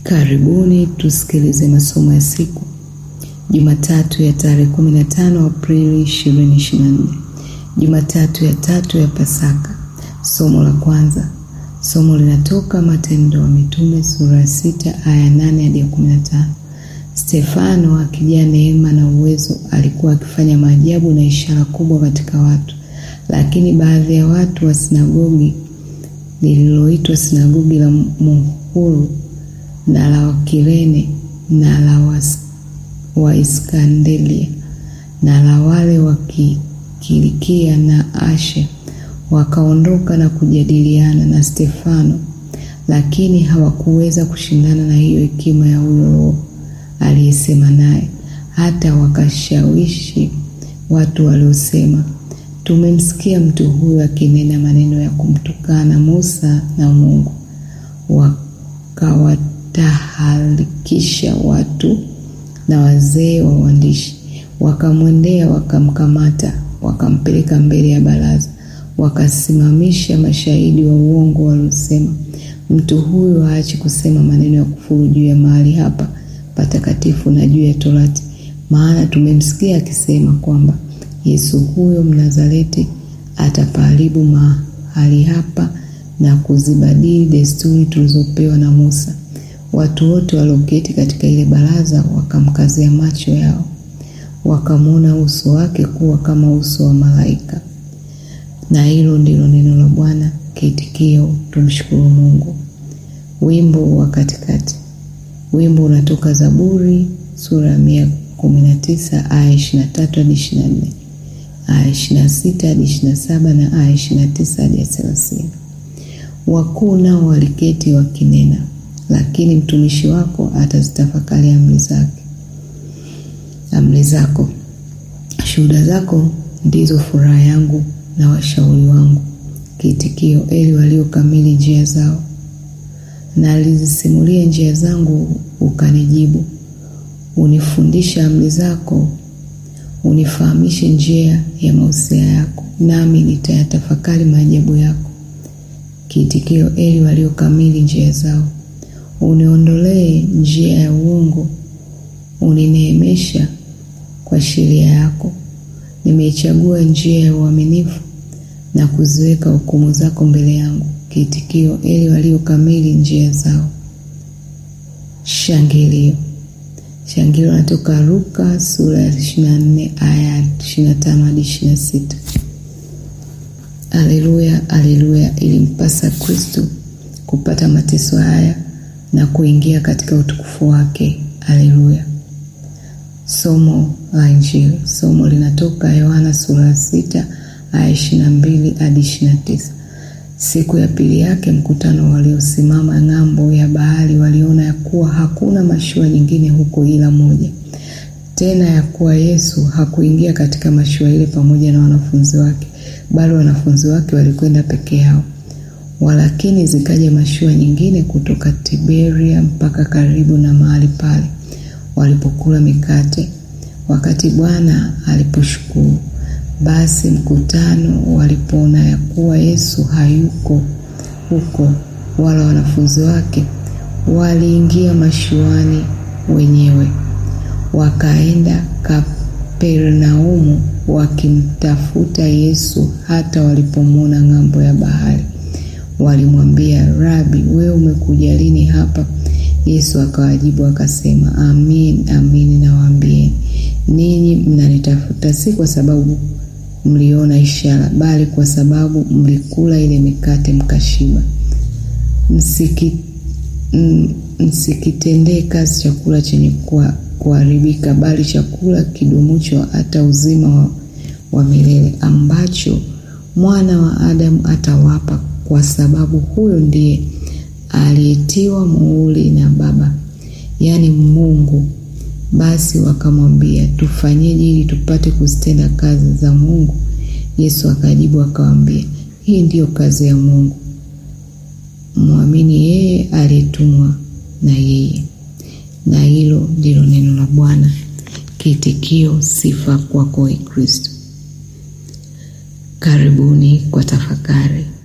Karibuni tusikilize masomo ya siku Jumatatu ya tarehe 15 Aprili 2024, Jumatatu ya tatu ya Pasaka. Somo la kwanza, somo linatoka Matendo ya Mitume sura ya sita aya nane hadi ya 15. Stefano akijaa neema na uwezo alikuwa akifanya maajabu na ishara kubwa katika watu, lakini baadhi ya watu wa sinagogi lililoitwa sinagogi la Muhuru na la Wakirene na la Waiskandelia na la wale wa Kilikia na Asia wakaondoka na kujadiliana na Stefano, lakini hawakuweza kushindana na hiyo hekima ya huyo Roho aliyesema naye, hata wakashawishi watu waliosema, tumemsikia mtu huyu akinena maneno ya kumtukana Musa na Mungu. Wakawatahalikisha watu na wazee wa waandishi, wakamwendea, wakamkamata, wakampeleka mbele ya baraza, wakasimamisha mashahidi wa uongo waliosema, mtu huyu haachi kusema maneno ya kufuru juu ya mahali hapa patakatifu na juu ya Torati, maana tumemsikia akisema kwamba Yesu huyo Mnazareti atapaharibu mahali hapa na kuzibadili desturi tulizopewa na Musa. Watu wote walioketi katika ile baraza wakamkazia macho yao, wakamwona uso wake kuwa kama uso wa malaika. Na hilo ndilo neno la Bwana. Kiitikio: tumshukuru Mungu. Wimbo wa katikati. Wimbo unatoka Zaburi sura ya mia kumi na tisa aya ishirini na tatu hadi ishirini na nne aya ishirini na sita hadi ishirini na saba na aya ishirini na tisa hadi ya thelathini. Wakuu nao waliketi wakinena, lakini mtumishi wako atazitafakari amri zake amri zako. Shuhuda zako ndizo furaha yangu na washauri wangu. Kiitikio: eli waliokamili njia zao na alizisimulia njia zangu, ukanijibu. Unifundisha amri zako, unifahamishe njia ya mausia yako, nami nitayatafakari maajabu yako. Kiitikio: eli waliokamili njia zao. Uniondolee njia ya uongo, unineemesha kwa sheria yako. Nimeichagua njia ya uaminifu na kuziweka hukumu zako mbele yangu. Kiitikio: eli waliokamili njia zao. Shangilio. Shangilio natoka Luka sura ya 24 aya 25 hadi 26. Aleluya, aleluya! Ilimpasa Kristo kupata mateso haya na kuingia katika utukufu wake. Aleluya. Somo la Injili. Somo linatoka Yohana sura ya 6 aya 22 hadi 29. Siku ya pili yake mkutano waliosimama ng'ambo ya bahari waliona ya kuwa hakuna mashua nyingine huko ila moja, tena ya kuwa Yesu hakuingia katika mashua ile pamoja na wanafunzi wake, bali wanafunzi wake walikwenda peke yao. Walakini zikaja mashua nyingine kutoka Tiberia mpaka karibu na mahali pale walipokula mikate, wakati Bwana aliposhukuru. Basi mkutano walipoona ya kuwa Yesu hayuko huko wala wanafunzi wake, waliingia mashuani wenyewe, wakaenda Kapernaumu wakimtafuta Yesu. Hata walipomwona ng'ambo ya bahari, walimwambia, Rabi, wewe umekuja lini hapa? Yesu akawajibu akasema, amin amin nawaambieni, ninyi mnanitafuta si kwa sababu mliona ishara bali kwa sababu mlikula ile mikate mkashiba. Msiki, msikitendee kazi chakula chenye kuharibika, bali chakula kidumucho hata uzima wa, wa milele ambacho mwana wa Adamu atawapa, kwa sababu huyo ndiye aliyetiwa muhuri na Baba, yaani Mungu. Basi wakamwambia, tufanyeje ili tupate kuzitenda kazi za Mungu? Yesu akajibu akawaambia, hii ndiyo kazi ya Mungu, mwamini yeye aliyetumwa na yeye. Na hilo ndilo neno la Bwana. Kiitikio: sifa kwako, Kristo. Karibuni kwa tafakari.